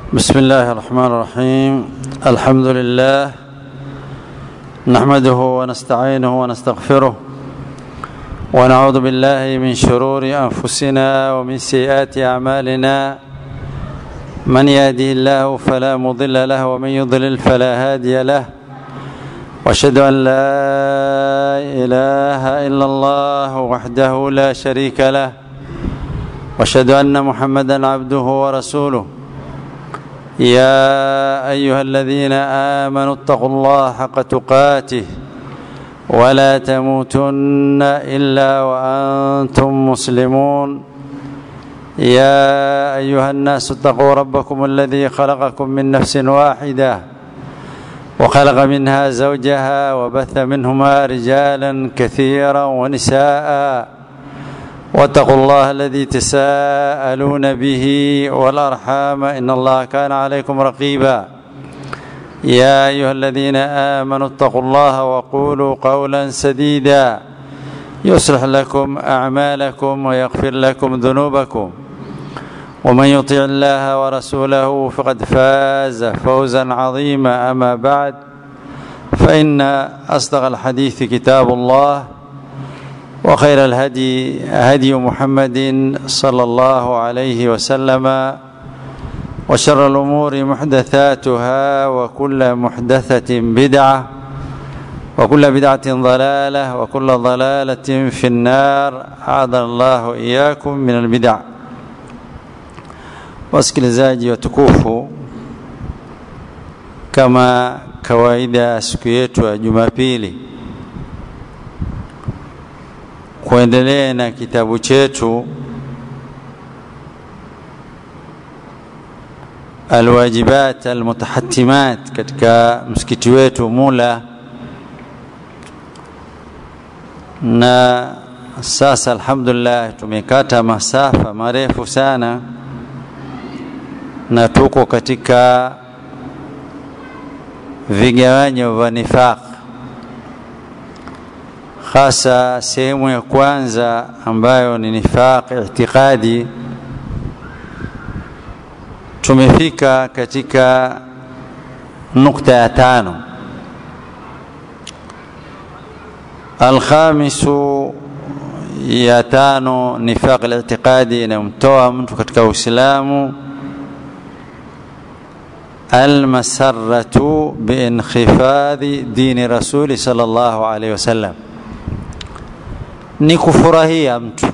بسم الله الرحمن الرحيم الحمد لله نحمده ونستعينه ونستغفره ونعوذ بالله من شرور انفسنا ومن سيئات اعمالنا من يهده الله فلا مضل له ومن يضلل فلا هادي له واشهد ان لا اله الا الله وحده لا شريك له واشهد ان محمدا عبده ورسوله يا ايها الذين امنوا اتقوا الله حق تقاته ولا تموتن الا وانتم مسلمون يا ايها الناس اتقوا ربكم الذي خلقكم من نفس واحده وخلق منها زوجها وبث منهما رجالا كثيرا ونساء واتقوا الله الذي تساءلون به والارحام ان الله كان عليكم رقيبا يا ايها الذين امنوا اتقوا الله وقولوا قولا سديدا يصلح لكم اعمالكم ويغفر لكم ذنوبكم ومن يطع الله ورسوله فقد فاز فوزا عظيما اما بعد فان اصدق الحديث كتاب الله وخير الهدي هدي محمد صلى الله عليه وسلم وشر الامور محدثاتها وكل محدثه بدعه وكل بدعه ضلاله وكل ضلاله في النار اعاذنا الله اياكم من البدع wasikilizaji watukufu kama kawaida siku yetu ya jumapili kuendelea na kitabu chetu alwajibat almutahatimat katika msikiti wetu Mula, na sasa alhamdulillah tumekata masafa marefu sana na tuko katika vigawanyo vya nifaq hasa sehemu ya kwanza ambayo ni nifaq i'tiqadi tumefika katika nukta ya tano alkhamisu ya tano nifaq al-i'tiqadi inamtoa mtu katika Uislamu المسرة بانخفاض دين رسول صلى الله عليه وسلم ni kufurahia mtu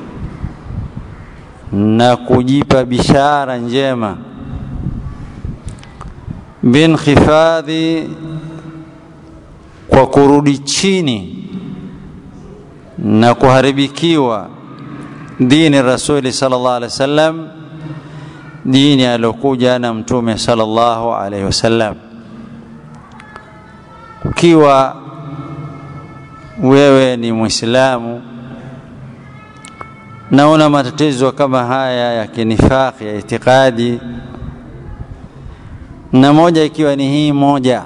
na kujipa bishara njema binkhifadhi kwa kurudi chini na kuharibikiwa dini rasuli sallallahu alaihi wasallam dini aliyokuja na mtume sallallahu alaihi wasallam ukiwa wewe ni mwislamu na una matatizo kama haya ya kinifaqi ya itikadi na moja ikiwa ni hii moja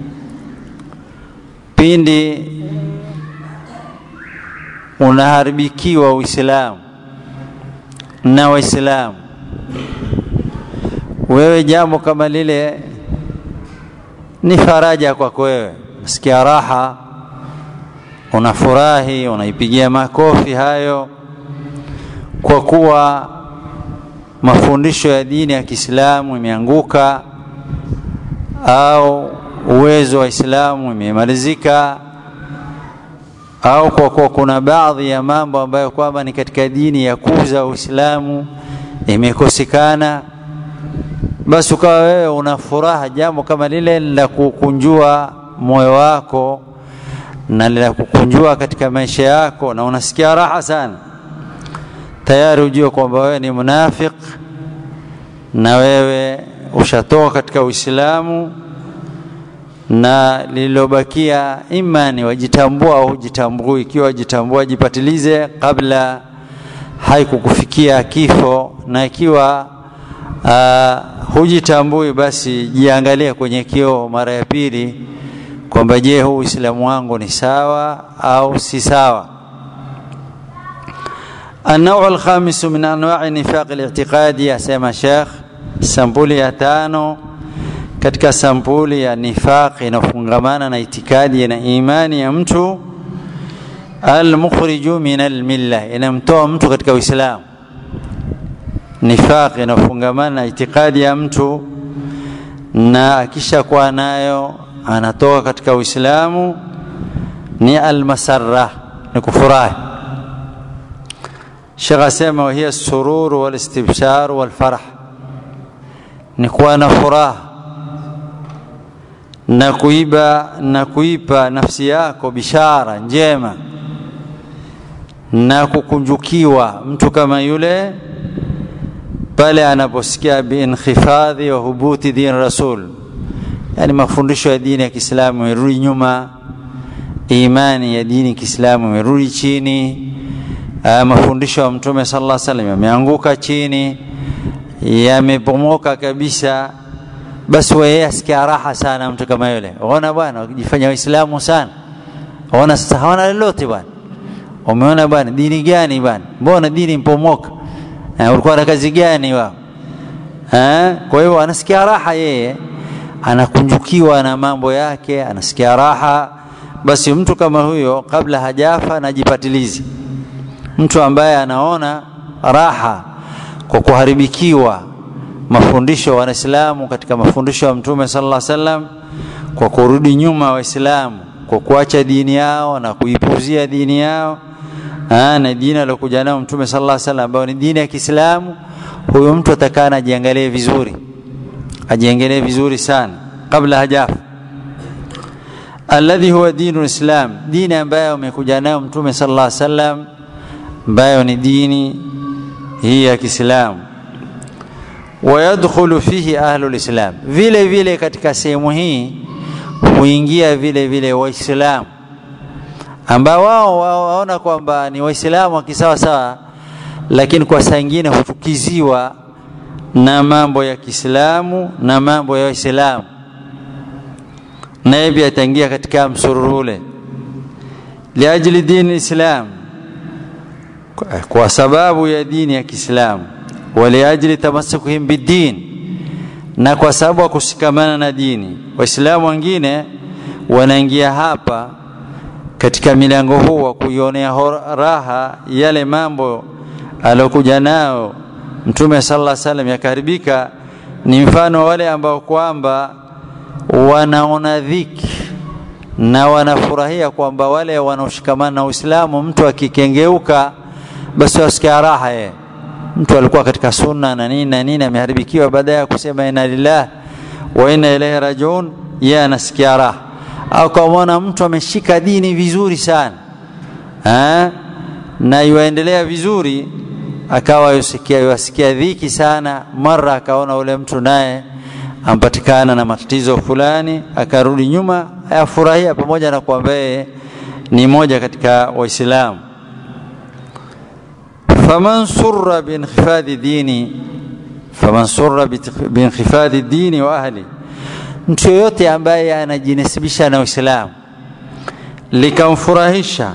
pindi unaharibikiwa uislamu na waislamu wewe jambo kama lile ni faraja kwako wewe nasikia raha unafurahi unaipigia makofi hayo kwa kuwa mafundisho ya dini ya Kiislamu imeanguka au uwezo wa Islamu imemalizika au kwa kuwa kuna baadhi ya mambo ambayo kwamba ni katika dini ya kuza Uislamu imekosekana basi ukawa wewe una furaha jambo kama lile la kukunjua moyo wako na la kukunjua katika maisha yako na unasikia raha sana tayari ujue kwamba wewe ni munafik na wewe ushatoka katika uislamu na lililobakia imani wajitambua au hujitambui ikiwa wajitambua jipatilize kabla haikukufikia kifo na ikiwa uh, hujitambui basi jiangalie kwenye kioo mara ya pili kwamba je huu uislamu wangu ni sawa au si sawa النوع الخامس من أنواع النفاق الاعتقادي أسمى شيخ sampuli ya tano katika sampuli ya nifaq inafungamana na itikadi na imani ya mtu almukhriju min almilla inamtoa mtu katika uislamu nifaq inafungamana na itikadi ya mtu na akishakuwa nayo anatoka katika uislamu ni almasarra ni kufurahi shekh asema wahiya surur walistibshar walfarah ni kuwa na furaha na kuiba na kuipa nafsi yako bishara njema na kukunjukiwa mtu kama yule pale anaposikia biinkhifadhi wa hubuti din rasul yani mafundisho ya dini ya kiislamu yamerudi nyuma imani ya dini ya kiislamu imerudi chini uh, mafundisho ya mtume sallallahu alaihi wasallam yameanguka chini yamepomoka kabisa basi wewe asikia raha sana mtu kama yule unaona bwana wakijifanya waislamu sana unaona sasa hawana lolote bwana umeona bwana dini gani bwana mbona dini mpomoka uh, ulikuwa na kazi gani wao uh, kwa hiyo anasikia raha yeye anakunjukiwa na mambo yake anasikia raha basi mtu kama huyo kabla hajafa anajipatilizi mtu ambaye anaona raha kwa kuharibikiwa mafundisho wa Waislamu katika mafundisho ya Mtume sallallahu alaihi wasallam kwa kurudi nyuma Waislamu kwa kuacha dini yao na kuipuzia dini yao Aa, na dini aliyokuja nayo Mtume sallallahu alaihi wasallam ambayo ni dini ya Kiislamu huyo mtu atakaa ajiangalie vizuri ajiangalie vizuri sana kabla hajafa alladhi huwa dinu lislam dini ambayo amekuja nayo Mtume sallallahu alaihi wasallam ambayo ni dini hii ya Kiislamu wayadkhulu fihi ahlu lislam vile vile katika sehemu hii huingia vile vile waislamu ambao wao waona kwamba ni waislamu wa kisawa sawa lakini kwa saa ingine huchukiziwa na mambo ya Kiislamu na mambo ya Waislamu naye pia ataingia katika msururu ule liajli dini islam kwa sababu ya dini ya Kiislamu waliajli tamassukuhim bidin na kwa sababu ya kushikamana na dini waislamu wengine wanaingia hapa katika milango huu wa kuionea raha yale mambo aliyokuja nao mtume sallallahu alaihi wasallam yakaribika ni mfano wale ambao kwamba wanaona dhiki na wanafurahia kwamba wale wanaoshikamana na Uislamu mtu akikengeuka basi wasikia raha yeye mtu alikuwa katika sunna na nini na nini ameharibikiwa baada ya kusema inna lillah wa inna ilaihi rajiun yeye anasikia raha au kama mtu ameshika dini vizuri sana ha? na yuendelea vizuri akawa yusikia yusikia dhiki sana mara akaona ule mtu naye ampatikana na matatizo fulani akarudi nyuma ayafurahia pamoja na kwamba yeye ni moja katika waislamu faman surra biinkhifadhi dini faman surra biinkhifadhi dini wa ahli mtu yoyote ambaye anajinasibisha na Uislamu likamfurahisha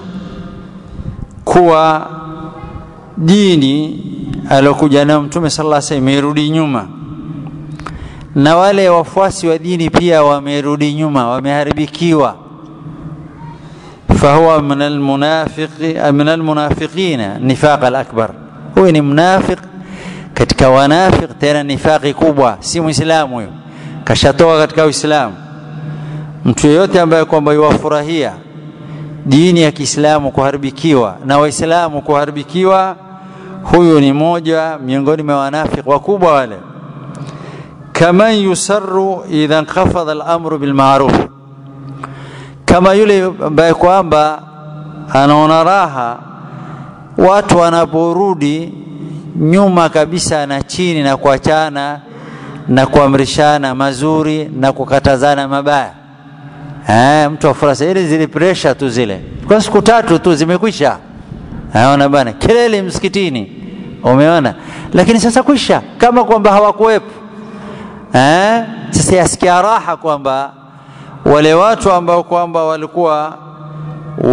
kuwa dini aliyokuja nayo Mtume sallallahu alaihi wasallam imerudi nyuma na wale wafuasi wa dini pia wamerudi nyuma wameharibikiwa fahuwa min almunafiqi min almunafiqina nifaq alakbar huyu ni mnafiq katika wanafiq tena nifaqi kubwa si muislamu huyo kashatoka katika uislamu mtu yeyote ambaye kwamba yuwafurahia dini ya Kiislamu kuharibikiwa na waislamu kuharibikiwa huyu ni moja miongoni mwa wanafiki wakubwa wale kama yusarru idha inkhafadha al-amru bil ma'ruf kama yule ambaye kwamba anaona raha watu wanaporudi nyuma kabisa na chini na kuachana na kuamrishana mazuri na kukatazana mabaya eh mtu afurasa ile zile pressure tu zile kwa siku tatu tu zimekwisha naona bana kelele msikitini umeona lakini sasa kwisha kama kwamba hawakuwepo eh sasa yasikia raha kwamba wale watu ambao kwamba walikuwa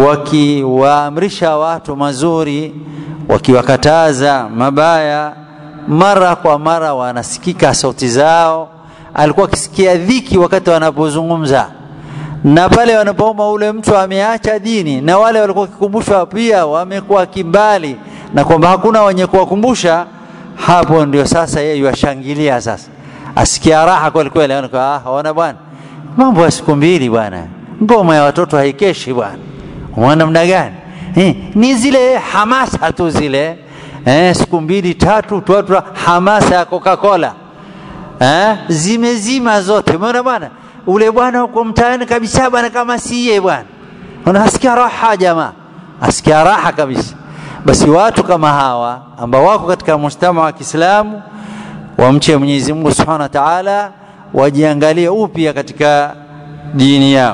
wakiwaamrisha watu mazuri wakiwakataza mabaya mara kwa mara wanasikika sauti zao alikuwa akisikia dhiki wakati wanapozungumza na pale wanapooma ule mtu ameacha dini na wale walikuwa wakikumbushwa pia wamekuwa kimbali na kwamba hakuna wenye kuwakumbusha hapo ndio sasa yeye yashangilia sasa asikia raha kweli kweli ah ona bwana mambo ya siku mbili bwana ngoma ya watoto haikeshi bwana umeona namna gani eh, ni zile hamasa tu zile eh, siku mbili tatu tatu hamasa ya Coca-Cola eh, zimezima zote umeona bwana ule bwana uko mtaani kabisa bwana kama siye bwana unasikia raha jamaa asikia raha kabisa basi watu kama hawa ambao wako katika mujtama wa Kiislamu wamche Mwenyezi Mungu Subhanahu wa Ta'ala wajiangalie upya katika dini yao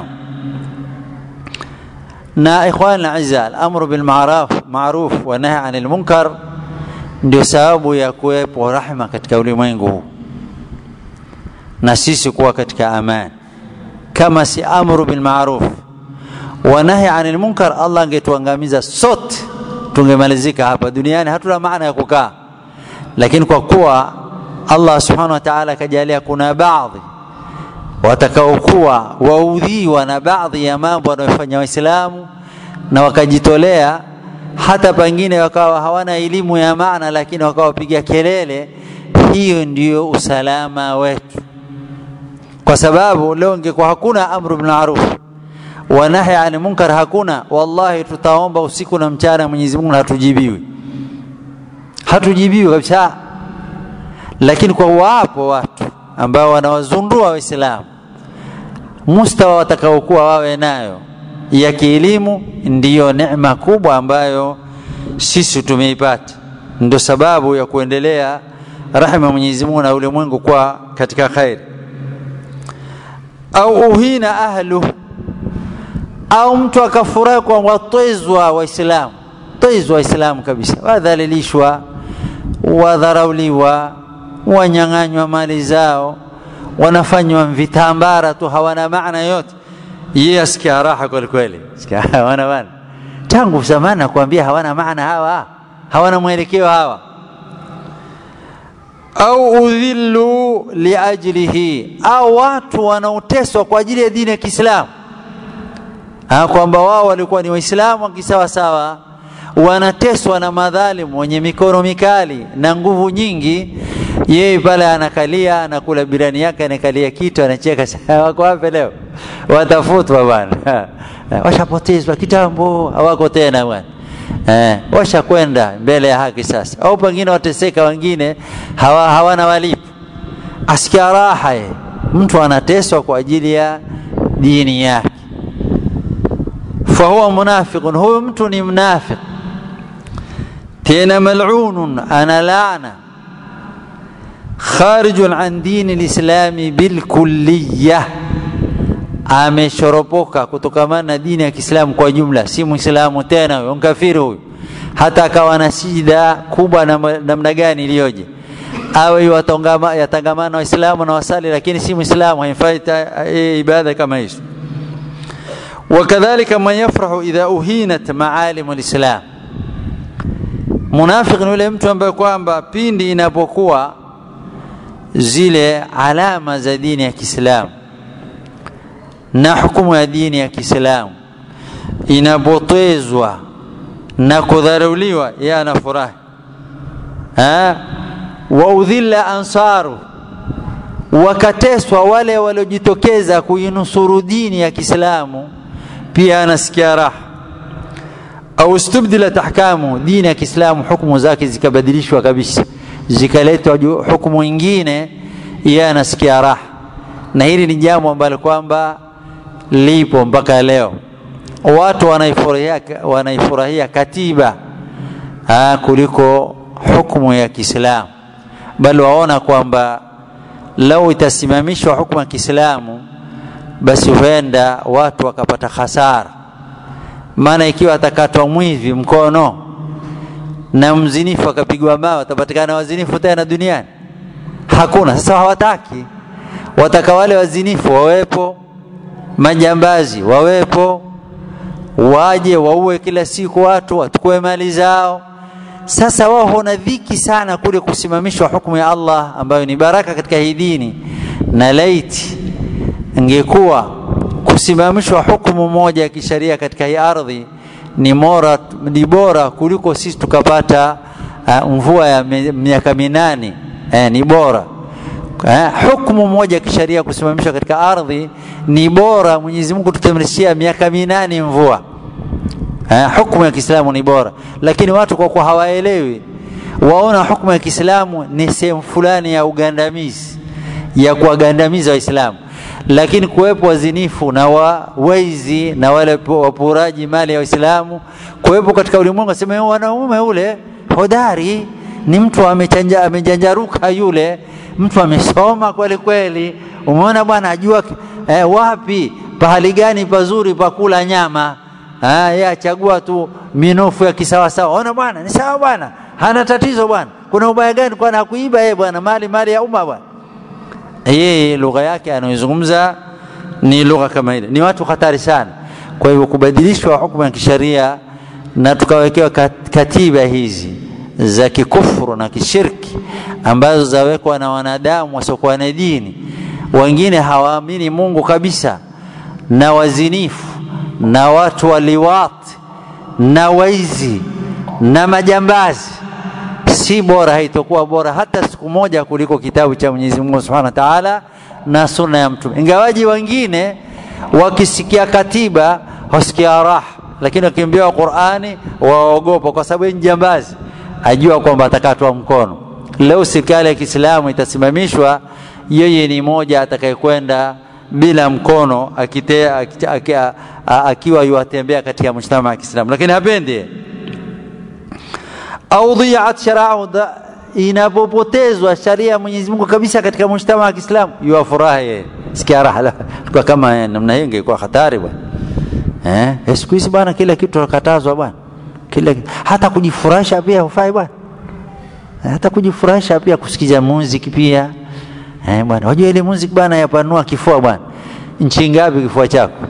na ikhwan al-azza al-amru bil ma'ruf ma'ruf wa nahy 'anil munkar ndio sababu ya kuwepo rahma katika ulimwengu huu na sisi kuwa katika amani kama si amru bil ma'ruf wa nahy 'anil munkar Allah angetuangamiza sote tungemalizika hapa duniani hatuna maana ya kukaa lakini kwa kuwa Allah subhanahu wa ta'ala akajalia kuna baadhi watakaokuwa waudhiwa na baadhi ya mambo wanayofanya waislamu na wakajitolea hata pengine wakawa hawana elimu ya maana lakini wakawa wapiga kelele hiyo ndiyo usalama wetu kwa sababu leo ingekuwa hakuna amru bil ma'ruf wa nahy anil munkar hakuna wallahi tutaomba usiku na mchana Mwenyezi Mungu hatujibiwi hatujibiwi kabisa lakini kwa wapo watu ambao wanawazundua waislamu mustawa watakaokuwa wawe nayo ya kielimu ndiyo neema kubwa ambayo sisi tumeipata ndio sababu ya kuendelea rahma Mwenyezi Mungu na ulimwengu kwa katika khairi au uhina ahlu au mtu akafurahi kwa watwezwa waislamu twezwa waislamu kabisa wadhalilishwa wadharauliwa wanyang'anywa mali zao wanafanywa vitambara tu hawana maana yote yeye asikia raha kweli kweli hawana maana tangu zamani nakwambia hawana maana hawa hawana mwelekeo hawa au udhillu liajlihi au watu wanaoteswa kwa ajili ya dini ya Kiislamu kwamba wao walikuwa ni waislamu wa kisawa sawa wanateswa na madhalimu wenye mikono mikali na nguvu nyingi yeye pale anakalia anakula birani yake anakalia kitu anacheka wako wapi leo watafutwa bwana washapotezwa kitambo hawako tena bwana eh, washakwenda mbele ya haki sasa au pengine wateseka wengine hawa, hawana walipo asikia raha ye mtu anateswa kwa ajili ya dini yake fahuwa munafiqun huyu mtu ni mnafiq tena mal'unun ana laana kharijun an dini lislami bilkulliyah ameshoropoka kutokamana na dini ya Kiislamu kwa jumla, si Muislamu tena huyo, mkafiri huyo, hata akawa na shida kubwa namna gani iliyoje, awe yatangamana na Waislamu na wasali, lakini si Muislamu, haifai ibada kama hizo. Wakadhalika man yafrahu idha uhinat maalimu lislam, munafiki ni yule mtu ambaye kwamba pindi inapokuwa zile alama za dini ya Kiislamu na hukumu ya dini ya Kiislamu inapotezwa na kudharauliwa, yeye anafurahi. wa udhilla ansaru, wakateswa wale waliojitokeza kuinusuru dini ya Kiislamu, pia anasikia raha. Au istubdilat ahkamu, dini ya Kiislamu hukumu zake zikabadilishwa kabisa, zikaletwa hukumu nyingine, yeye anasikia raha. Na hili ni jambo ambalo kwamba lipo mpaka leo. Watu wanaifurahia wanaifurahia katiba aa, kuliko hukumu ya Kiislamu, bali waona kwamba lau itasimamishwa hukumu ya Kiislamu basi huenda watu wakapata hasara. Maana ikiwa atakatwa mwivi mkono na mzinifu akapigwa mawe, watapatikana wazinifu tena duniani? Hakuna. Sasa hawataki, wataka wale wazinifu wawepo majambazi wawepo, waje waue kila siku watu, watukue mali zao, sasa wao huna dhiki sana kule kusimamishwa hukumu ya Allah ambayo ni baraka katika hii dini na laiti ingekuwa kusimamishwa hukumu moja ya kisheria katika hii ardhi ni bora ni bora kuliko sisi tukapata uh, mvua ya miaka minane eh, ni bora eh, hukumu moja ya kisheria kusimamishwa katika ardhi ni bora Mwenyezi Mungu tutamrishia miaka minane mvua eh, hukumu ya Kiislamu ni bora lakini watu kwa kuwa hawaelewi waona hukumu ya Kiislamu ni sehemu fulani ya ugandamizi ya kuwagandamiza Waislamu lakini kuwepo wazinifu na wa wezi na wale wapuraji mali ya Waislamu kuwepo katika ulimwengu, asema wanaume ule hodari ni mtu amechanja amejanjaruka, yule mtu amesoma kweli kweli, umeona bwana, ajua eh, wapi pahali gani pazuri pa kula nyama ah, yeye achagua tu minofu ya kisawasawa. Ona bwana, ni sawa bwana, hana tatizo bwana. Kuna ubaya gani? Kwani hakuiba yeye bwana, mali mali ya umma bwana yeye lugha yake anayozungumza ni lugha kama ile. Ni watu hatari sana. Kwa hivyo kubadilishwa hukumu ya kisheria na tukawekewa katiba hizi za kikufuru na kishirki ambazo zawekwa na wanadamu wasiokuwa na dini, wengine hawaamini Mungu kabisa, na wazinifu na watu waliwati na waizi na majambazi si bora, haitokuwa bora hata siku moja kuliko kitabu cha Mwenyezi Mungu Subhanahu wa Ta'ala na sunna ya Mtume. Ingawaji wengine wakisikia katiba wasikia raha, lakini wakiambiwa Qur'ani waogopa, kwa sababu ni jambazi, ajua kwamba atakatwa mkono. Leo serikali ya Kiislamu itasimamishwa, yeye ni moja atakayekwenda bila mkono akite, akite, akiwa, akiwa yuatembea katika mshtama wa Kiislamu, lakini hapendi au dhiat sharau inapopotezwa sharia ya Mwenyezi Mungu kabisa katika mshtama wa Kiislamu yuafurahi sikia raha kwa kama namna hiyo ingekuwa hatari bwana eh siku hizi bwana kila kitu tunakatazwa bwana kila hata kujifurahisha pia hufai bwana hata kujifurahisha pia kusikiza muziki pia eh bwana wajua ile muziki bwana yapanua kifua bwana nchi ngapi kifua chako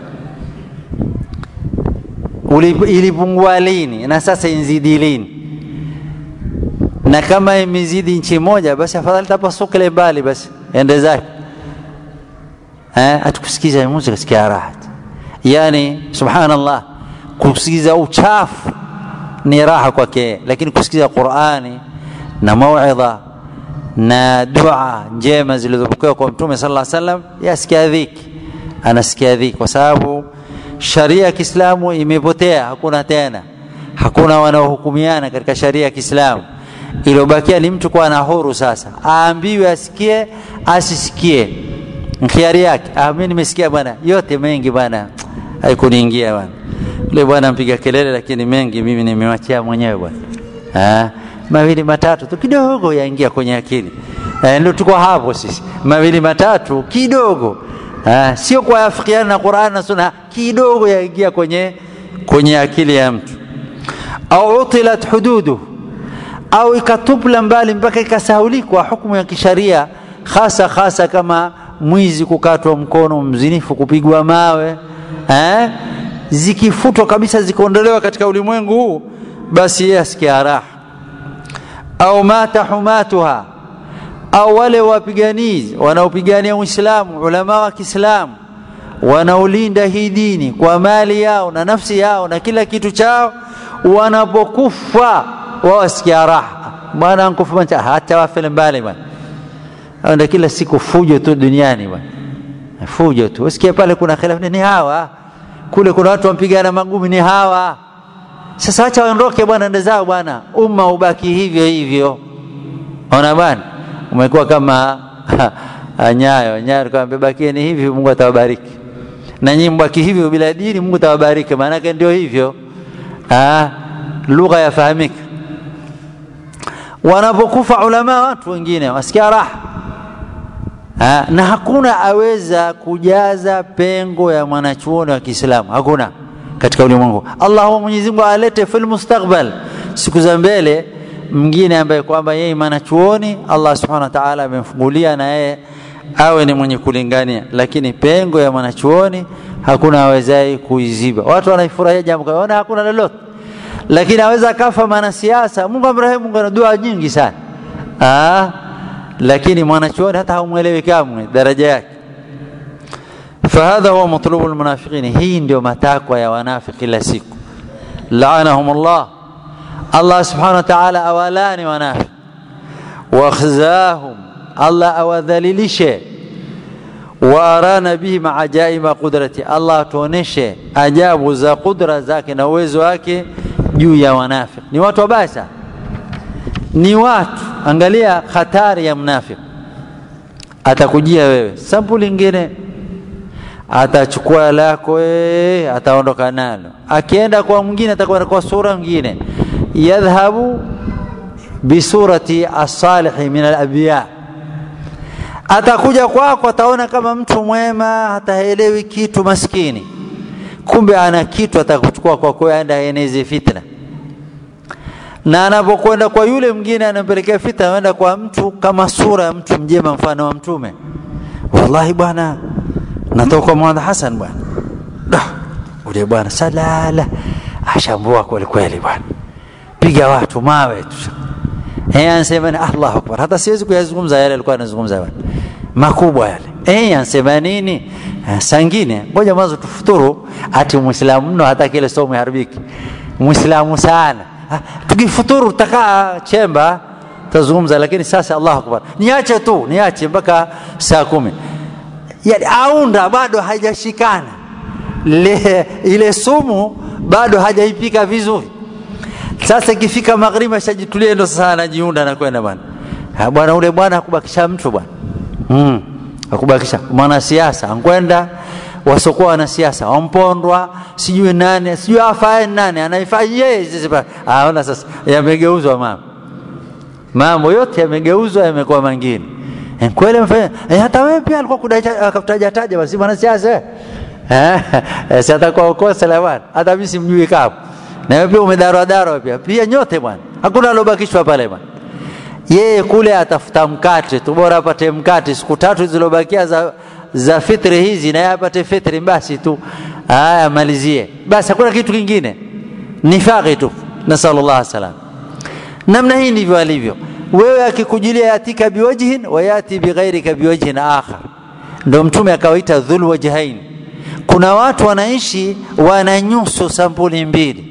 ilipungua lini na sasa inzidi lini na kama imezidi nchi moja basi afadhali tapasukile mbali basi ende zake eh atukusikiza muziki sikia raha yani subhanallah kusikiza uchafu ni raha kwake lakini kusikiza Qur'ani na mauidha na dua njema zilizopokewa kwa mtume sallallahu alaihi wasallam yasikia dhiki anasikia dhiki kwa sababu sharia ya Kiislamu imepotea hakuna tena hakuna wanaohukumiana katika sharia ya Kiislamu iliyobakia ni mtu kuwa na huru sasa aambiwe asikie asisikie khiari yake ah mimi nimesikia bwana yote mengi bwana haikuniingia bwana yule bwana mpiga kelele lakini mengi mimi nimewachia mwenyewe bwana ah mawili matatu tu kidogo yaingia kwenye akili eh, ndio tuko hapo sisi mawili matatu kidogo ah sio kwa afikiana na Qur'an na Sunna kidogo yaingia kwenye kwenye akili ya mtu au utilat hududu au ikatupla mbali mpaka ikasahaulikwa hukumu ya kisharia hasa hasa kama mwizi kukatwa mkono mzinifu kupigwa mawe eh? zikifutwa kabisa zikaondolewa katika ulimwengu huu basi yeye asikia raha au mata humatuha au wale wapiganizi wanaopigania Uislamu ulama wa Kiislamu wanaolinda hii dini kwa mali yao na nafsi yao na kila kitu chao wanapokufa wao wasikia raha bwana ankufa hata wafele mbali bwana ndio kila siku fujo tu duniani bwana fujo tu usikie pale kuna khilafu ni hawa kule kuna watu wampigana magumi ni hawa sasa acha waondoke bwana ende zao bwana umma ubaki hivyo hivyo ona bwana umekuwa kama nyayo nyayo kwamba bakieni hivi Mungu atawabariki na nyinyi mbaki hivyo bila dini Mungu atawabariki maana yake ndio hivyo ah lugha yafahamika wanapokufa ulama watu wengine wasikia raha ha, na hakuna aweza kujaza pengo ya mwanachuoni wa Kiislamu hakuna katika ulimwengu Allah Mwenyezi Mungu alete fil mustakbal siku za mbele mwingine ambaye kwamba yeye mwanachuoni Allah Subhanahu wa Ta'ala amemfungulia na yeye awe ni mwenye kulingania lakini pengo ya mwanachuoni hakuna awezaye kuiziba watu wanaifurahia jambo kaona hakuna lolote lakini aweza kafa mwanasiasa mungu amrehemu mungu ana dua nyingi sana ah, lakini mwanachuoni hata haumwelewi kamwe daraja yake fahadha huwa matlubu lmunafiqini hii ndio matakwa ya wanafiki kila siku laanahum llah allah subhanahu wa taala awalani wanafiki wakhzahum allah awadhalilishe waarana bihim ajaima qudrati allah atuoneshe ajabu za qudra zake na uwezo wake juu ya wanafiki ni watu wabaya sana ni watu angalia hatari ya mnafiki atakujia wewe sampuli ingine atachukua lako ee, ataondoka nalo akienda kwa mwingine atakwenda kwa sura mwingine yadhhabu bisurati asalihi min alabiya atakuja kwako ataona kama mtu mwema hataelewi kitu maskini kumbe ana kitu atakuchukua kwako aenda aeneze fitna na anapokwenda kwa yule mwingine anampelekea fitna anaenda kwa mtu kama sura ya mtu mjema mfano wa mtume wallahi bwana natoka kwa Muhammad Hassan bwana ule bwana salala ashambua kweli kweli bwana piga watu mawe tu eh anasema ni Allahu akbar hata siwezi kuyazungumza yale alikuwa anazungumza bwana makubwa yale eh anasema nini sangine ngoja mwanzo tufuturu ati muislamu mno hata kile somo haribiki muislamu sana tukifuturu tutakaa chemba tazungumza lakini sasa Allahu akbar niache tu niache mpaka saa kumi yani aunda bado hajashikana le, ile sumu bado hajaipika vizuri sasa ikifika magharibi ashajitulia ndo sasa anajiunda na kwenda bwana bwana ule bwana hakubakisha mtu bwana mm. hakubakisha mwanasiasa ankwenda wasokuwa wanasiasa wampondwa sijui nani sijui afae nani anaifanya yeye aona sasa yamegeuzwa mambo mambo yote yamegeuzwa yamekuwa mengine kweli mfanya e, hata wewe pia alikuwa kutaja taja basi mwanasiasa eh si atakuwa ukosa la bwana hata mimi simjui kapo na wewe pia umedarwa darwa pia pia nyote bwana hakuna alobakishwa pale bwana yeye kule atafuta mkate tu bora apate mkate siku tatu zilizobakia za za fitri hizi na apate fitri basi tu haya malizie basi hakuna kitu kingine nifaqi tu nasallallahu salam namna hii ndivyo alivyo wewe akikujilia yatika biwajhin wa yati bighairika biwajhin akhar ndo mtume akawaita dhul wajhain kuna watu wanaishi wana nyuso sampuli mbili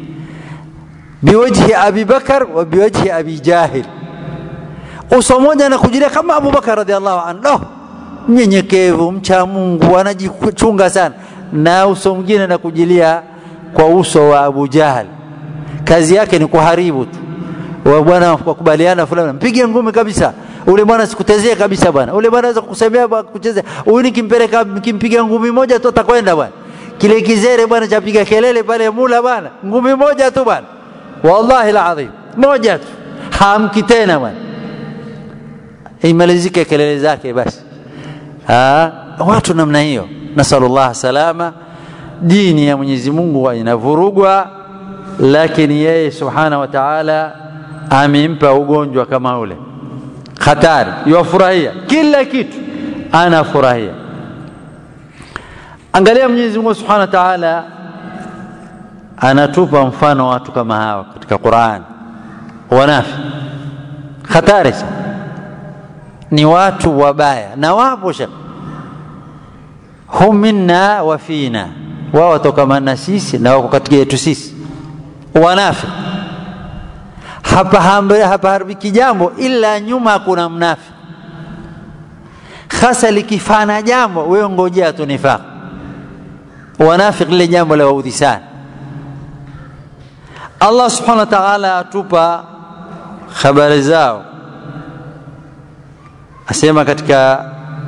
biwajhi abi bakar wa biwajhi abi jahil uso mmoja anakujilia kama abubakar radiallahu anhu no, mnyenyekevu mcha mungu anajichunga sana na uso mwingine anakujilia kwa uso wa abu jahal kazi yake ni kuharibu tu bwana wakubaliana fulani mpige ngumi kabisa ule bwana sikutezee kabisa bwana ule bwana anaweza kukusemea kuchezea huyu nikimpeleka nikimpiga ngumi moja tu atakwenda bwana kile kizere bwana chapiga kelele pale mula bwana ngumi moja tu bwana wallahi alazim moja tu hamki tena bwana imalizike kelele zake basi ha? watu namna hiyo nasalullah salama dini ya Mwenyezi Mungu inavurugwa lakini yeye subhanahu wa ta'ala amempa ugonjwa kama ule hatari yuwafurahia kila kitu anafurahia angalia Mwenyezi Mungu subhanahu wa ta'ala anatupa mfano watu kama hawa katika Qur'an wanafi hatari ni watu wabaya na wapo shaka hum minna wa fina wao watokamana na sisi na wako katika yetu sisi wanafi hapa hapaharibiki jambo ila nyuma kuna mnafi hasa likifana jambo wewe ngojea tu nifaq wanafiki lile jambo la waudhi sana Allah subhanahu wa ta'ala atupa habari zao asema katika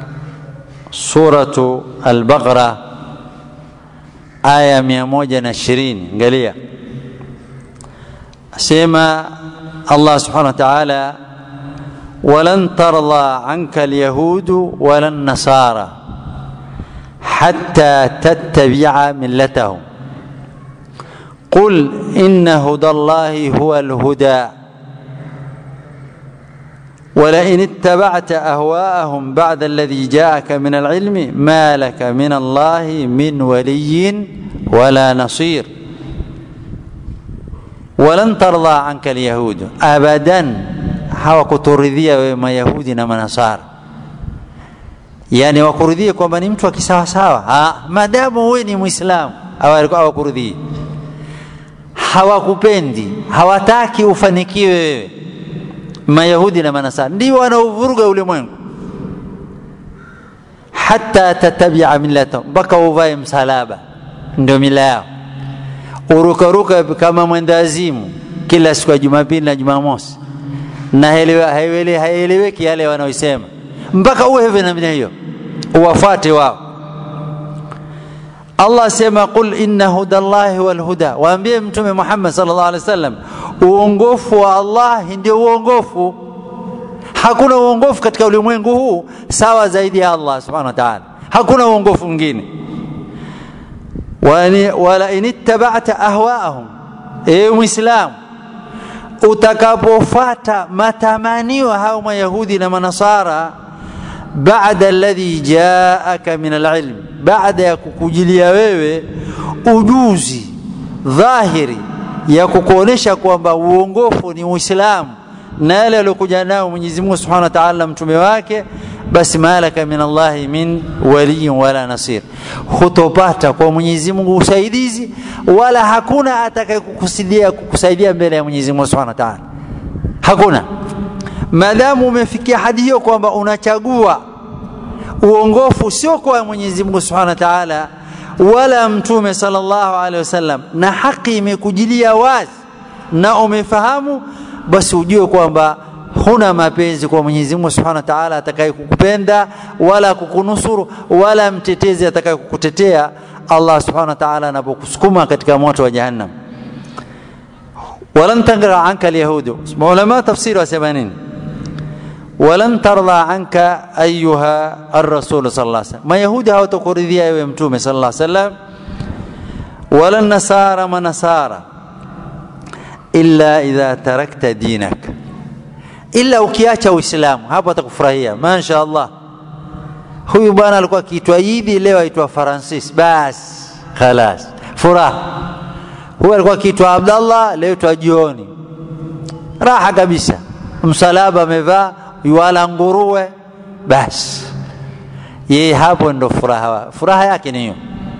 suratu al-Baqara aya 120 angalia asema Allah subhanahu wa ta'ala ولن ترضى عنك اليهود ولا النصارى حتى تتبع ملتهم قل إن هدى الله هو الهدى ولئن اتبعت أهواءهم بعد الذي جاءك من العلم ما لك من الله من ولي ولا نصير walan tardha anka alyahudu abadan hawakuturidhia wewe mayahudi na manasara yani wakuridhie kwamba ni mtu akisawasawa maadamu wewe ni mwislamu hawakuridhii hawakupendi hawataki ufanikiwe wewe mayahudi na manasara ndio wanaovuruga ulimwengu hata tatabia millatahum mpaka uvae msalaba ndio mila yao urukaruka kama mwendazimu kila siku ya jumapili na jumamosi na haieleweki yale wanaoisema mpaka uwe hivyo namna hiyo uwafuate wao Allah asema qul inna hudallahi wal huda, waambie Mtume Muhammad sallallahu alaihi wasallam, uongofu wa Allah ndio uongofu. Hakuna uongofu katika ulimwengu huu sawa zaidi ya Allah subhanahu wa ta'ala, hakuna uongofu mwingine. Wala in ittaba'ta ahwaahum, ewe Muislamu, utakapofuata matamanio hao Mayahudi na Manasara baada alladhi jaaka min alilm, baada ya kukujilia wewe ujuzi dhahiri ya kukuonesha kwamba uongofu ni Uislamu na yale aliyokuja nayo Mwenyezi Mungu Subhanahu wa Ta'ala mtume wake, basi malaka min Allahi min waliyin wala nasir, hutopata kwa Mwenyezi Mungu usaidizi wala hakuna atakayekukusaidia kukusaidia mbele ya Mwenyezi Mungu Subhanahu wa Ta'ala, hakuna maadamu umefikia hadi hiyo kwamba unachagua uongofu sio kwa Mwenyezi Mungu Subhanahu wa Ta'ala wala mtume sallallahu alaihi wasallam, na haki imekujilia wazi na umefahamu, basi ujue kwamba huna mapenzi kwa Mwenyezi Mungu Subhanahu wa Ta'ala atakaye kukupenda wala kukunusuru wala mtetezi atakaye kukutetea Allah Subhanahu wa Ta'ala anapokusukuma katika moto wa Jahannam. walan tangra anka alyahudu, maulama tafsiri wasema nini? walan tardha anka ayuha arrasul sallallahu alaihi wasallam, mayahudi hawatakuridhia ewe mtume sallallahu alaihi wasallam, wala nasara manasara illa idha tarakta dinak, illa ukiacha Uislamu hapo atakufurahia. Masha Allah, huyu bwana alikuwa akiitwa Idi, leo aitwa Francis, bas khalas, furaha. Huyu alikuwa akiitwa Abdallah, leo aitwa jioni, raha kabisa. Msalaba amevaa yuala nguruwe, basi yeye hapo ndo furaha, furaha yake ni hiyo.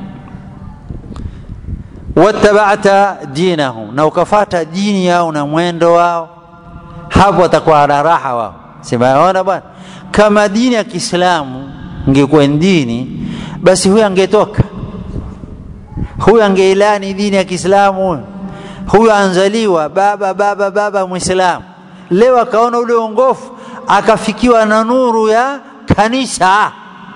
wattabata dinahum, na ukafata dini yao na mwendo wao, hapo atakuwa na raha wao. Sema ona bwana, kama dini ya Kiislamu ingekuwa dini, basi huyu angetoka, huyu angeilani dini ya Kiislamu, huyu huyu anzaliwa baba baba baba Muislamu, leo akaona ule uongofu akafikiwa na nuru ya kanisa,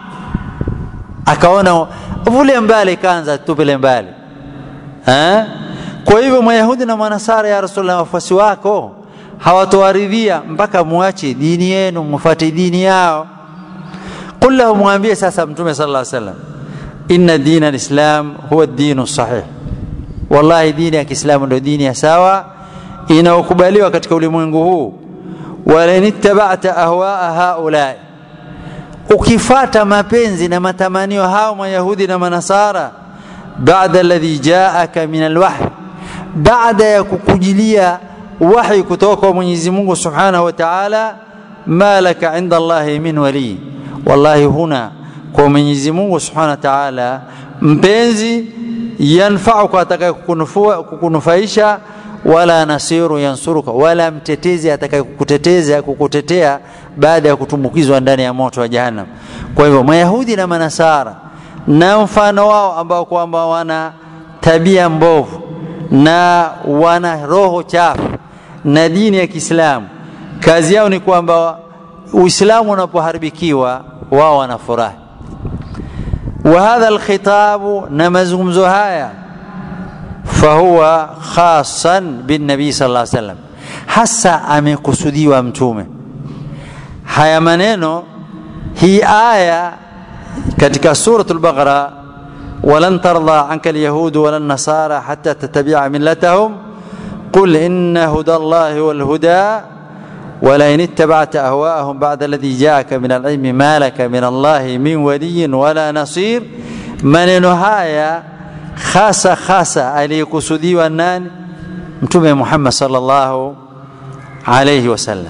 akaona vule mbali, kaanza tupile mbali ha? Kwa hivyo Mayahudi na Manasara, ya Rasulullah, wafuasi wako hawatowaridhia mpaka muache dini yenu, mfuate dini yao. Qul lahum, mwambie sasa Mtume sallallahu alaihi wasallam, inna dina alislam huwa dinu sahih, wallahi dini ya Kiislamu ndio dini ya sawa inaokubaliwa katika ulimwengu huu walain ittaba'ta ahwaa haulai, ukifata mapenzi na matamanio hao Mayahudi na Manasara, baada alladhi jaaka min alwahy, baada ya kukujilia wahi kutoka kwa Mwenyezi Mungu Subhanahu wa Ta'ala, ma laka inda Allahi min wali, wallahi huna kwa Mwenyezi Mungu Subhanahu wa Ta'ala mpenzi yanfauka atakaye kukunufaisha wala nasiru yansuruka, wala mtetezi atakaye kukuteteza kukutetea baada ya kutumbukizwa ndani ya moto wa Jahannam. Kwa hivyo Mayahudi na Manasara na mfano wao ambao kwamba wana tabia mbovu na wana roho chafu na dini ya Kiislamu, kazi yao ni kwamba Uislamu unapoharibikiwa wao wanafurahi. wa hadha alkhitabu, na mazungumzo haya fahuwa khasan binnabii sallallahu alaihi wasallam, hasa amekusudiwa Mtume. Haya maneno, hii aya katika suratul Baqara, walan tardha anka alyahudu wala nasara hatta tattabi'a millatahum qul inna hudallahi wal huda ولئن اتبعت أهواءهم بعد الذي جاءك من العلم ما لك من الله من ولي ولا نصير maneno haya hasa hasa aliyekusudiwa nani mtume Muhammad sallallahu alayhi wasallam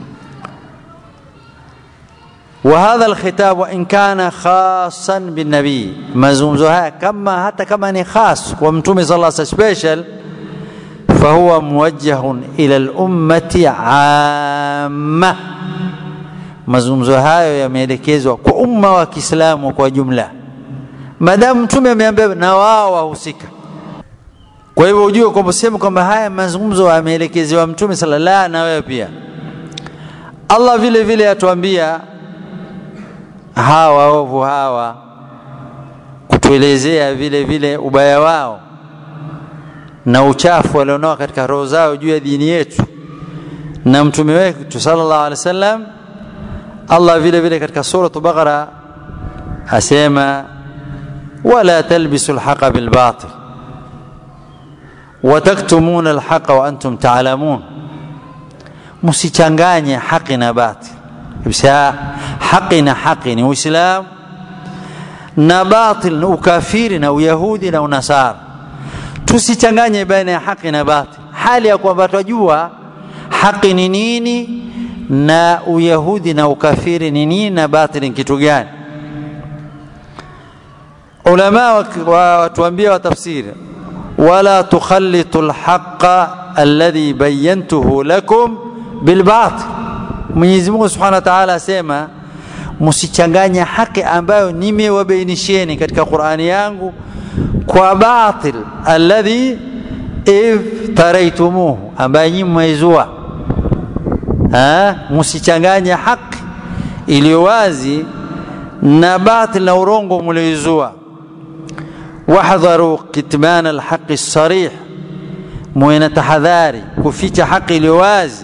وهذا الخطاب وإن كان خاصا بالنبي mazungumzo haya kama hata kama ni khas kwa mtume sallallahu alayhi special فهو موجه إلى الأمة عامة mazungumzo hayo yameelekezwa kwa umma wa Kiislamu kwa jumla maadamu mtume ameambia na wao wahusika kwa hivyo ujue kwamba sema kwamba haya mazungumzo yameelekezewa mtume sallallahu na wewe pia Allah vile vile atuambia hawa waovu hawa kutuelezea vile vile ubaya wao na uchafu walionao katika roho zao juu ya dini yetu na mtume wetu sallallahu alaihi wasallam Allah vile vile katika suratu Baqara asema wala talbisu alhaqa bilbatil wataktumuna alhaqa wa antum ta'lamun msichanganye haki na batil kabisa haki na haki ni uislamu na batil ni ukafiri na uyahudi na unasara tusichanganye baina ya haki na batil hali ya kwamba twajua haki ni nini na uyahudi na ukafiri ni nini na batili ni kitu gani ulama watuambia wa tafsiri wala tukhallitu lhaqa alladhi bayantuhu lakum bilbatil mwenyezi mungu subhanahu wa taala asema msichanganya haki ambayo nimewabainishieni katika qurani yangu kwa batil alladhi iftaraitumuhu ambaye nyinyi mmeizua msichanganye haki iliyo wazi na batil na urongo mlioizua wahdharu kitman alhaqi sarih muwe tahadhari kuficha haki iliyo wazi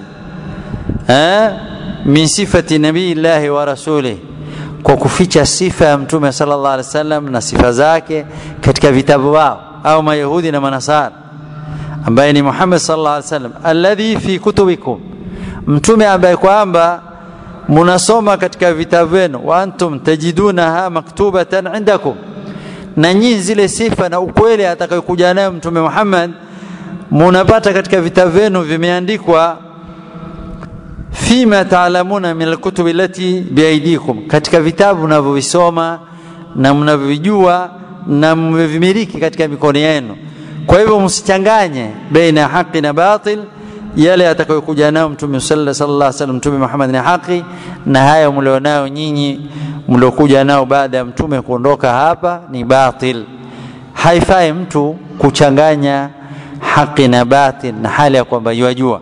min sifati nabii llahi wa rasulih kwa kuficha sifa ya mtume sallallahu alaihi wasallam na sifa zake katika vitabu wao au mayahudi na manasara ambaye ni Muhammad sallallahu alaihi wasallam alladhi fi kutubikum mtume ambaye kwamba munasoma katika vitabu vyenu wa antum tajidunaha maktubatan indakum na nyinyi zile sifa na ukweli atakayokuja nayo mtume Muhammad munapata katika vitabu vyenu vimeandikwa fima taalamuna min alkutubi allati biaidikum katika vitabu mnavyovisoma na mnavyojua na mmevimiliki katika mikono yenu kwa hivyo msichanganye baina ya haki na batil yale atakayokuja nayo mtume sallallahu alaihi wasallam mtume Muhammad ni haki na hayo mlionao nyinyi mliokuja nao baada ya mtume kuondoka hapa ni batil haifai mtu kuchanganya haki na batil na hali ya kwamba yajua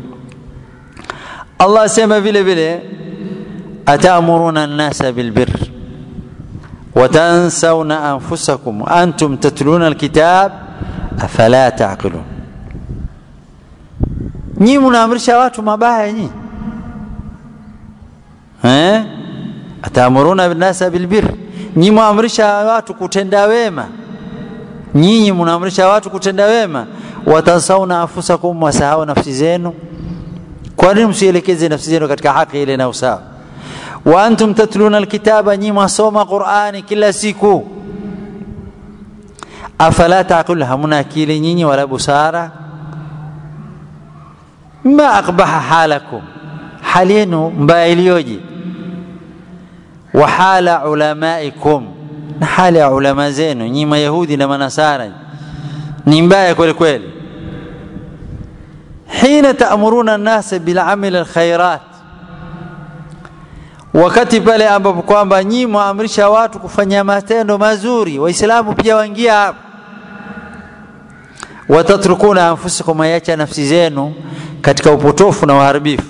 Allah asema vile vile atamuruna an-nasa bilbir watansawna anfusakum antum tatluna alkitab afala taqilun nyi mnaamrisha watu mabaya nyi eh atamuruna an-nasa bilbir nyi mnaamrisha watu kutenda wema nyinyi mnaamrisha watu kutenda wema watansawna anfusakum wasahau nafsi zenu kwa nini msielekeze nafsi zenu katika haki ile na usawa wa antum tatluna alkitaba nyi mwasoma qurani kila siku afala taqul hamuna akili nyinyi wala busara ma aqbaha halakum hali yenu mbaya iliyoje wa hala ulamaikum na hali ya ulama zenu nyi mayahudi na manasara ni mbaya kweli kweli حين تأمرون الناس بالعمل الخيرات wakati pale ambapo kwamba nyinyi mwaamrisha watu kufanya matendo mazuri waislamu pia waingia hapo watatrukuna anfusakum ayacha nafsi zenu katika upotofu na uharibifu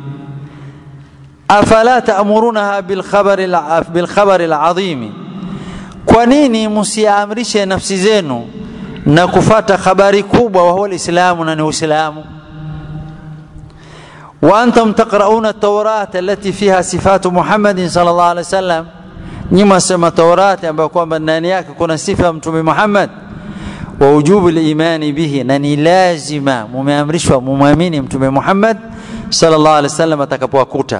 afala taamurunaha bilkhabari bilkhabari alazim kwa nini msiamrishe nafsi zenu na kufata habari kubwa wa huwa alislamu na ni uislamu وأنتم تقرؤون التوراة التي فيها صفات محمد صلى الله عليه وسلم نما سما توراة ambayo kwamba ndani yake kuna sifa mtume Muhammad wa wujubu al-iman bihi na ni lazima mumeamrishwa mumwamini mtume Muhammad sallallahu alaihi wasallam atakapowakuta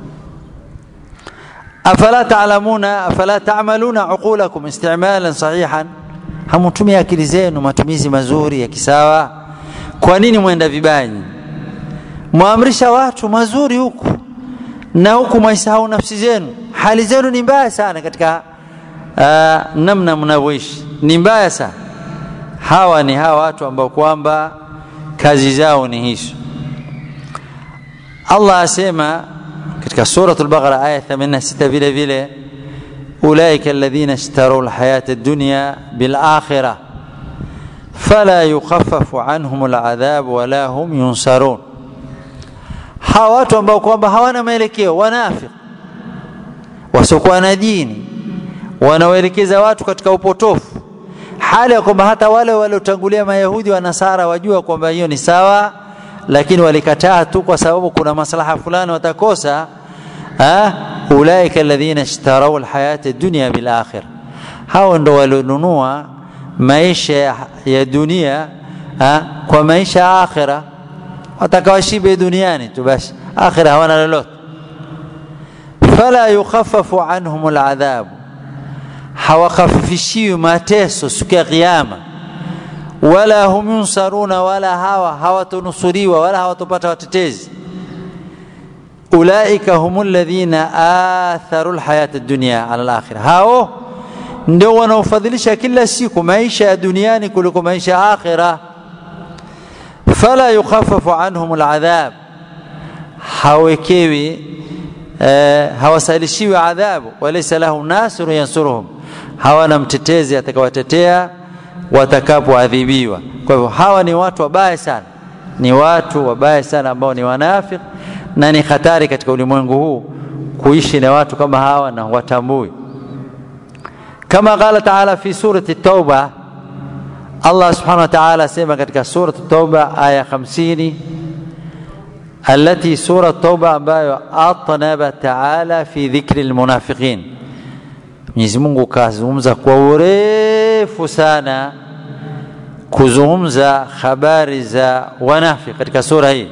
afala ta'lamuna afala ta'maluna uqulakum isti'malan sahihan hamtumia akili zenu matumizi mazuri ya kisawa kwa nini mwenda vibaya mwamrisha watu mazuri huku na huku mwaisahau nafsi zenu hali zenu ni mbaya sana katika uh, namna mnavyoishi ni mbaya sana hawa ni hawa watu ambao kwamba kazi zao ni hizo allah asema katika surat lbaqara aya 86 vile vile ulaika alladhina ishtarau lhayata dunya bilakhira fala yukhafafu anhum ladhab wala hum yunsarun hawa watu ambao kwamba hawana maelekeo wanafiki wasiokuwa na dini wanaoelekeza watu katika upotofu hali ya kwamba hata wale waliotangulia mayahudi wa nasara wajua kwamba hiyo ni sawa lakini walikataa tu kwa sababu kuna maslaha fulani watakosa ulaika alladhina ishtarau alhayata dunya bilakhir hao ndo walionunua maisha ya dunia ha, kwa maisha ya akhira watakawashibe duniani tu basi akhira hawana lolote fala yukhaffafu anhum aladhabu hawakhafifishiwi mateso siku ya kiyama wala hum yunsaruna wala hawa hawatonusuriwa wala hawatopata watetezi ulaika hum alladhina atharu alhayata dunya ala alakhirah hao ndio wanaofadhilisha kila siku maisha ya duniani kuliko maisha ya akhira fala yukhaffafu anhum aladhab hawekewi eh, hawasalishiwi adhabu walaysa lahum nasirun yansuruhum hawana mtetezi atakawatetea watakapoadhibiwa kwa hivyo hawa ni watu wabaya sana ni watu wabaya sana ambao ni wanafiki na ni hatari katika ulimwengu huu kuishi na watu kama hawa na watambui kama qala taala fi surati tauba allah subhanahu wa taala asema katika surati tauba aya 50 التي سورة التوبة ambayo atnaba taala fi dhikri almunafiqin Mwenyezi Mungu kazungumza kwa urefu sana kuzungumza habari za wanafiki katika sura hii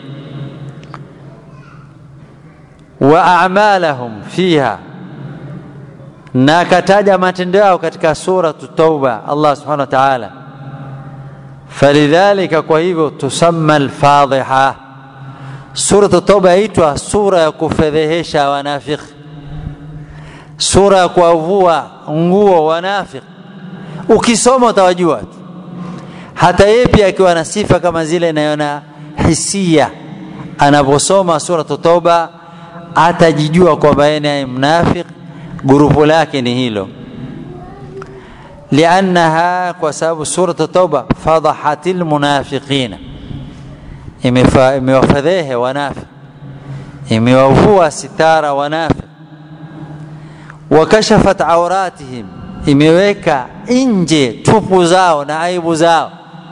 wa a'malahum fiha na akataja matendo yao katika sura tauba Allah subhanahu wa ta'ala falidhalika kwa hivyo tusamma alfadhiha sura tauba yaitwa sura ya kufedhehesha wanafiki sura ya kuwavua nguo wanafiki ukisoma utawajua hata yeye pia akiwa na sifa kama zile inayona hisia anaposoma sura tauba atajijua kwamba yeye ni mnafiki grupu lake ni hilo liannaha kwa sababu surat tauba fadahat lmunafiqina imewafadhehe wanafiki imewavua sitara wanafiki wakashafat auratihim imeweka nje tupu zao na aibu zao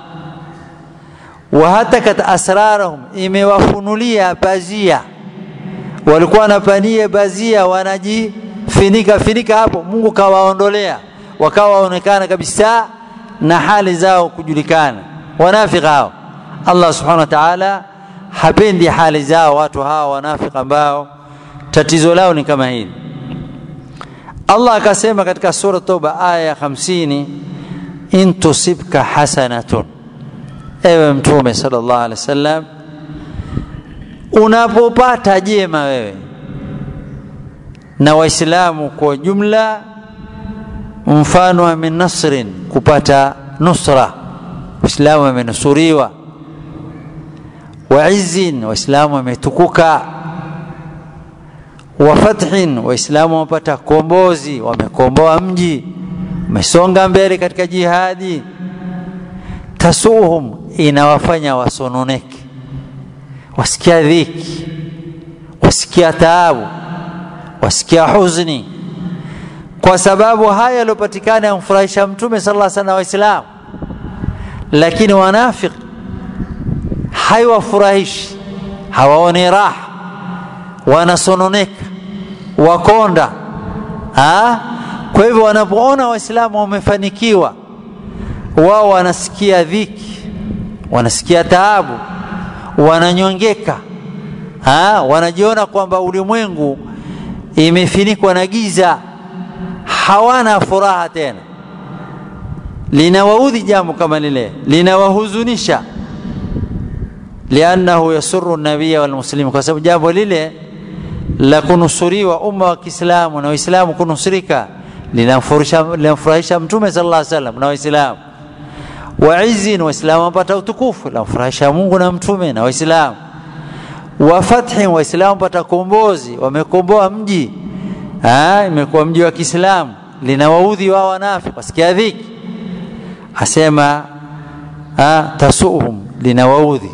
wahatakat asrarahum imewafunulia pazia walikuwa wanapania bazia wanajifinika finika hapo mungu kawaondolea wakawa waonekana kabisa na hali zao kujulikana wanafiki hao allah subhanahu wa taala hapendi hali zao watu hawa wanafiki ambao tatizo lao ni kama hili allah akasema katika sura toba aya ya 50 in tusibka hasanatun ewe mtume sallallahu alaihi wasallam unapopata jema wewe na waislamu kwa jumla mfano wa min nasrin kupata nusra waislamu wamenusuriwa wa izzin waislamu wametukuka wa fathin waislamu wamepata kombozi wamekomboa mji wamesonga mbele katika jihadi tasuhum inawafanya wasononeke wasikia dhiki wasikia taabu wasikia huzni kwa sababu haya yaliyopatikana yamfurahisha mtume sallallahu alaihi wasallam waislamu lakini wanafiki haiwafurahishi hawaoni raha wanasononeka wakonda ha? kwa hivyo wanapoona waislamu wamefanikiwa wao wanasikia dhiki wanasikia taabu wananyongeka ha? wanajiona kwamba ulimwengu imefinikwa na giza hawana furaha tena linawaudhi jambo kama lile linawahuzunisha liannahu yasuru nabiya walmuslimin kwa sababu jambo lile la kunusuriwa umma wa kiislamu na waislamu kunusurika linamfurahisha mtume sallallahu alaihi wasallam na waislamu wa izin waislamu wapata utukufu linamfurahisha mungu na mtume na waislamu wa fathin waislamu wapata kombozi wamekomboa mji imekuwa mji wa kiislamu linawaudhi wao wanafiki wasikia dhiki asema tasuhum linawaudhi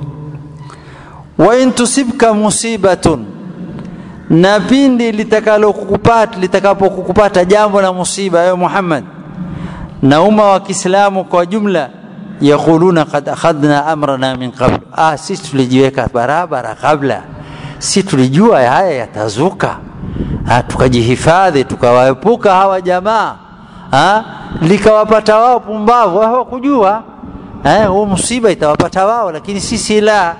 wa in tusibka musibatun na pindi litakalokukupata litakapokukupata jambo la musiba ewe Muhammad na umma wa Kiislamu kwa jumla yaquluna qad akhadna amrana min qabl ah sisi tulijiweka barabara kabla si tulijua haya yatazuka ha, tukajihifadhi tukawaepuka hawa jamaa ha, likawapata wao pumbavu hawakujua eh, huu musiba itawapata wao lakini sisi la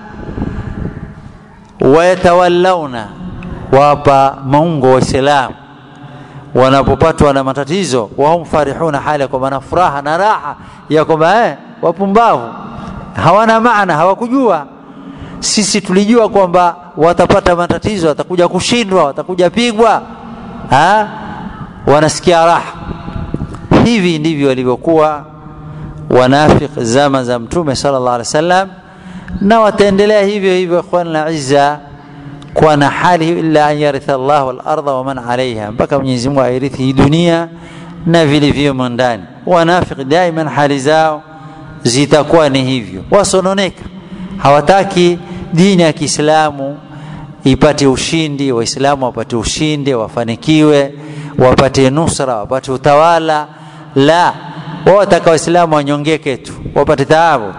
wayatawallauna wapa maungo waislamu wanapopatwa na matatizo wahum farihuna hali ya kwamba na furaha na raha ya kwamba eh, wapumbavu hawana maana hawakujua sisi tulijua kwamba watapata matatizo watakuja kushindwa watakuja pigwa ha? wanasikia raha hivi ndivyo walivyokuwa wanafik zama za mtume sallallahu alaihi wasallam na wataendelea hivyo hivyo ikhwanna izza kuwa na hali illa an yaritha Allahu al-ardha wa man alaiha mpaka Mwenyezi Mungu airithi hii dunia na vilivyomo ndani wanafiki daiman hali zao zitakuwa ni hivyo wasononeka hawataki dini ya Kiislamu ipate ushindi waislamu wapate ushindi wafanikiwe wapate nusra wapate utawala la wao wataka waislamu wanyongeke tu wapate taabu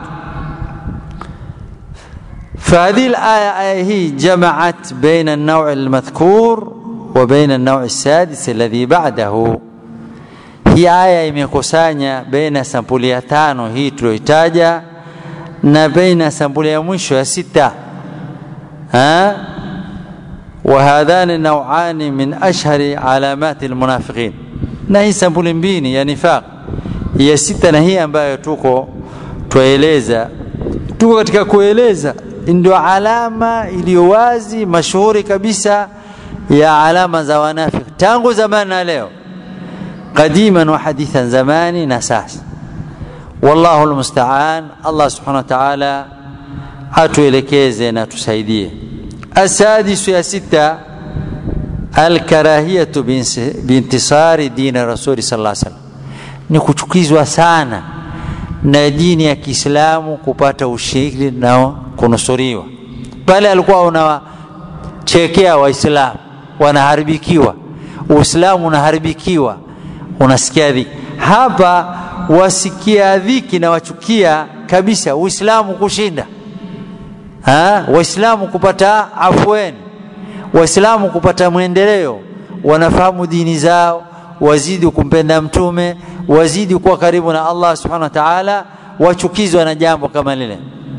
فهذه الآية آية هي جمعت بين النوع المذكور وبين النوع السادس الذي بعده hii aya imekusanya baina sampuli ya tano hii tulioitaja na baina sampuli ya mwisho ya sita ha وهذان نوعان من أشهر علامات المنافقين na hii sampuli mbili ya nifaq ya sita na hii ambayo tuko twaeleza tuko katika kueleza ndio alama iliyo wazi mashuhuri kabisa ya alama za wanafiki tangu zamani na leo qadiman wa hadithan zamani na sasa wallahu almusta'an Allah subhanahu wa ta'ala atuelekeze na tusaidie asadisu ya sita alkarahiyatu bintisari dini rasuli sallallahu alaihi wasallam ni kuchukizwa sana na dini ya Kiislamu kupata ushindi na kunusuriwa pale alikuwa unawachekea waislamu wanaharibikiwa uislamu unaharibikiwa unasikia dhiki hapa wasikia dhiki na wachukia kabisa uislamu kushinda ha? waislamu kupata afueni waislamu kupata mwendeleo wanafahamu dini zao wazidi kumpenda mtume wazidi kuwa karibu na Allah subhanahu wa ta'ala wachukizwa na jambo kama lile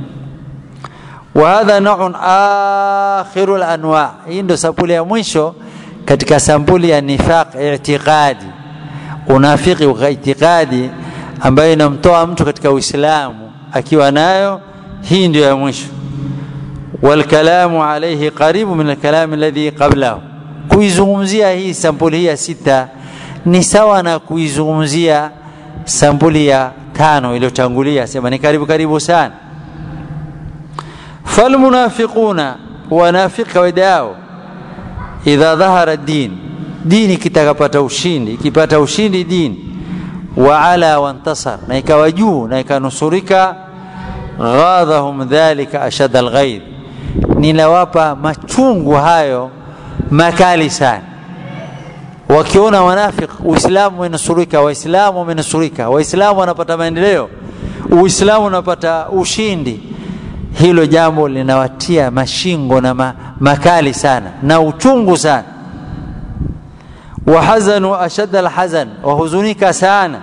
وهذا نوع آخر الأنواع hii ndo sampuli ya mwisho katika sampuli ya nifaq i'tiqadi unafiki wa i'tiqadi ambayo inamtoa mtu katika Uislamu akiwa nayo hii ndio ya mwisho والكلام عليه قريب من الكلام الذي قبله kuizungumzia hii sampuli hii ya sita ni sawa na kuizungumzia sampuli ya tano iliyotangulia sema ni karibu karibu sana falmunafiquna wanafiki kawaida yao idha dhahara din dini kitakapata ushindi ikipata ushindi dini wa ala wantasar na ikawa juu na ikanusurika ghadhahum dhalika ashad alghaidh ninawapa machungu hayo makali sana wakiona wanafiki uislamu umenusurika waislamu wamenusurika waislamu wanapata maendeleo uislamu unapata ushindi hilo jambo linawatia mashingo na ma, makali sana na uchungu sana wahazanu ashadda alhazan wahuzunika sana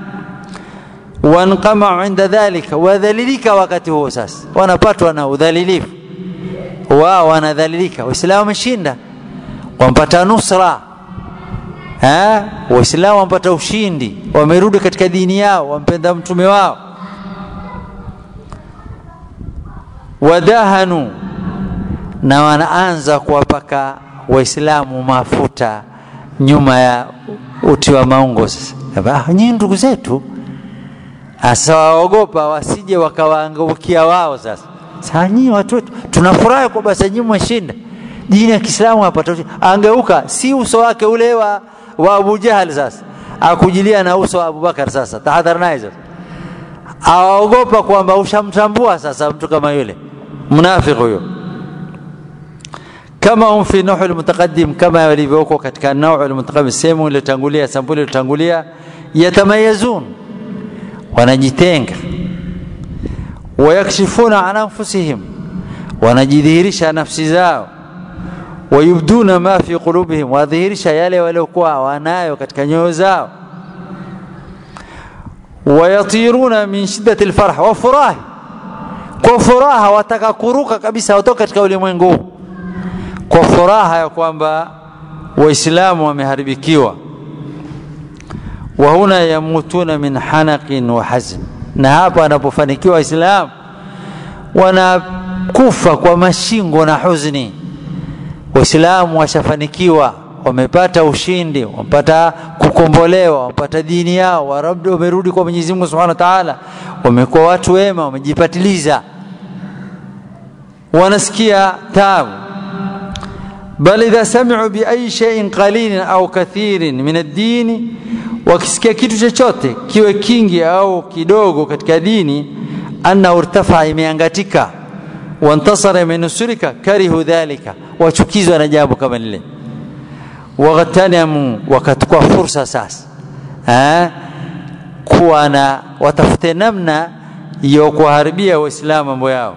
wanqamau inda dhalika wadhalilika wakati huo sasa wanapatwa na udhalilifu wao wanadhalilika waislamu wameshinda wampata nusra waislamu wampata ushindi wamerudi katika dini yao wampenda mtume wao wadahanu na wanaanza kuwapaka waislamu mafuta nyuma ya uti wa maungo sasa nyinyi ndugu zetu asa waogopa wasije wakawaangukia wao sasa sasa nyinyi watu wetu tunafurahi kwa basi nyinyi mweshinda dini ya Kiislamu hapa angeuka si uso wake ule wa, wa Abu Jahal sasa akujilia na uso wa Abubakar sasa tahadhari naye sasa aogopa kwamba ushamtambua sasa mtu kama yule mnafiki huyo kama hum fi nuhu almutaqaddim kama walivyoko katika nau almutaqaddim sehemu iliyotangulia sampuli iliyotangulia yatamayazun wanajitenga wayakshifuna an anfusihim wanajidhihirisha nafsi zao wayubduna ma fi qulubihim wadhihirisha yale waliokuwa wanayo katika nyoyo zao wayatiruna min shiddati alfarh wa furahi kwa furaha wataka kuruka kabisa watoka katika ulimwengu huu kwa furaha ya kwamba waislamu wameharibikiwa wa huna yamutuna min hanaqin wa hazn na hapa wanapofanikiwa waislamu wanakufa kwa mashingo na huzuni waislamu washafanikiwa wamepata ushindi wamepata kukombolewa wamepata dini yao warabdi wamerudi kwa Mwenyezi Mungu Subhanahu wa Ta'ala wamekuwa watu wema wamejipatiliza wanasikia tabu bal idha sami'u bi ayi shay'in qalilin au kathirin min ad-din wakisikia kitu chochote kiwe kingi au kidogo katika dini anna urtafa imeangatika wantasara imenusurika karihu dhalika wachukizwa na jambo kama lile waghtanamu wakachukua fursa sasa eh kuwa na watafute namna ya kuharibia waislamu mambo yao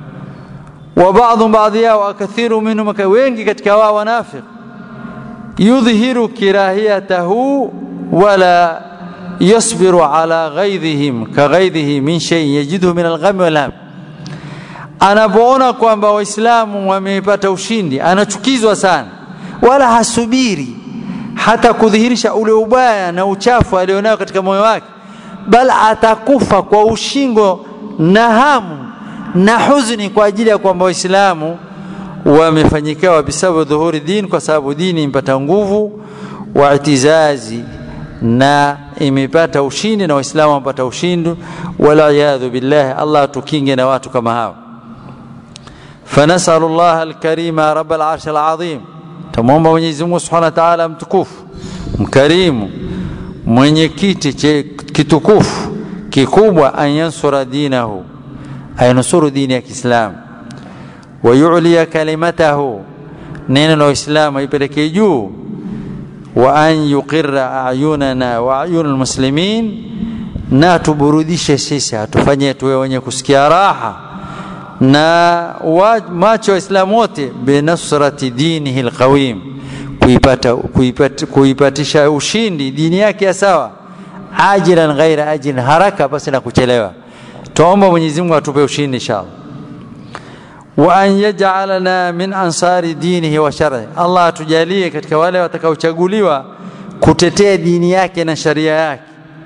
wa baadhi baadhi yao akathiru minhum wengi katika wao wanafiq yudhihiru kirahiyatahu wala yasbiru ala ghaidhihim kaghaidhihi min shay yajiduhu min algham wal ham anapoona kwamba waislamu wamepata ushindi anachukizwa sana wala hasubiri hata kudhihirisha ule ubaya na uchafu alionao katika moyo wake bal atakufa kwa ushingo na hamu na huzuni kwa ajili ya kwamba waislamu wamefanyikiwa bisababu dhuhuri din kwa sababu dini imepata nguvu wa itizazi na imepata ushindi na waislamu wamepata ushindi wala yadhu billahi Allah tukinge na watu kama hao فنسأل الله الكريم رب العرش العظيم تمومba Mwenyezi Mungu Subhanahu wa Ta'ala mtukufu mkarimu mwenye kiti kitukufu kikubwa ayansura dinahu ainusuru dini ya Kiislamu wayulia kalimatahu neno la Uislamu ipeleke juu wa an yuqirra ayunana wa ayun almuslimin na tuburudishe sisi atufanye tuwe wenye kusikia raha na macho waislamu wote binasrati dinihi alqawim kuipata kuipata kuipatisha ushindi dini yake ya sawa ajilan ghaira ajil haraka basi na kuchelewa tuomba Mwenyezi Mungu atupe ushindi inshallah wa an yaj'alana min ansari dinihi wa shar'i Allah atujalie katika wale watakaochaguliwa kutetea dini yake na sharia yake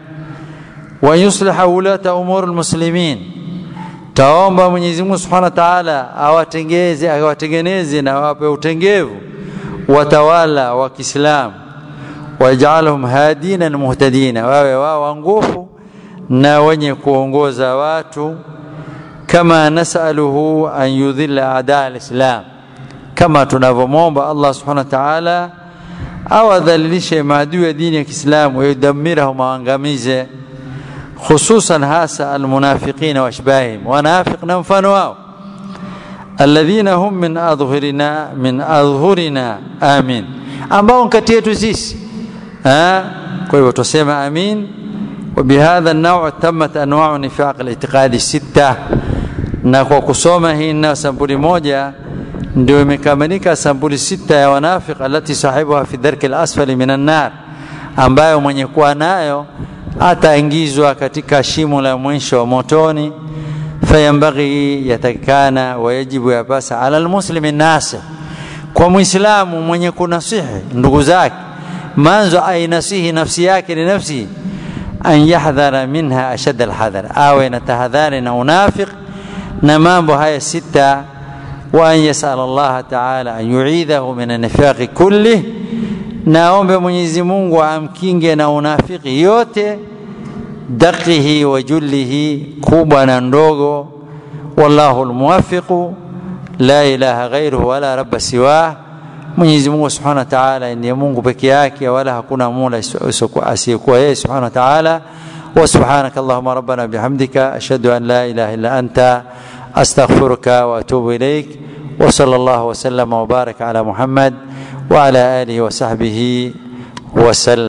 wa yusliha ulata umur almuslimin taomba Mwenyezi Mungu Subhanahu wa Ta'ala awatengeze awatengeneze na awape utengevu watawala wa Kiislamu wajalhum hadina muhtadina wawe wao wangufu na wenye kuongoza watu kama nasaluhu an yudhilla adaa alislam kama tunavyomwomba Allah subhanahu wa ta'ala awadhalilishe maadui ya dini ya Kiislamu yudammirahum waangamize hususan hasa almunafiqina washbahihim wanafiq na mfano wao alladhina hum min adhhurina min adhhurina amin ambao kati yetu sisi kwa hivyo tusema amin وبهذا النوع تمت انواع نفاق الاعتقاد السته na kwa kusoma hii na sampuli moja ndio imekamilika sampuli sita ya wanafiq alati sahibuha fi dharki al-asfali minan nar ambayo mwenye kuwa nayo ataingizwa katika shimo la mwisho wa motoni fayambaghi yatakana wayajibu yapasa ala almuslimi nasih kwa muislamu mwenye kunasihi ndugu zake manzo ainasihi nafsi yake ni nafsi an yahdhara minha ashad alhadhar awe na tahadhari na unafiq na mambo haya sita wa an yasal Allah taala an yuidhahu min anifaqi kulli naombe Mwenyezi Mungu amkinge na unafiki yote daqihi wa jullihi kubwa na ndogo wallahu almuwaffiqu la ilaha ghairuhu wala rabba siwah Mwenyezi Mungu Subhanahu wa Ta'ala ndiye Mungu peke yake wala hakuna Mola asiyekuwa yeye Subhanahu wa Ta'ala wa subhanaka Allahumma rabbana bihamdika ashhadu an la ilaha illa anta astaghfiruka wa atubu ilaik wa sallallahu wa sallama wa baraka ala Muhammad wa ala alihi wa sahbihi wa sallam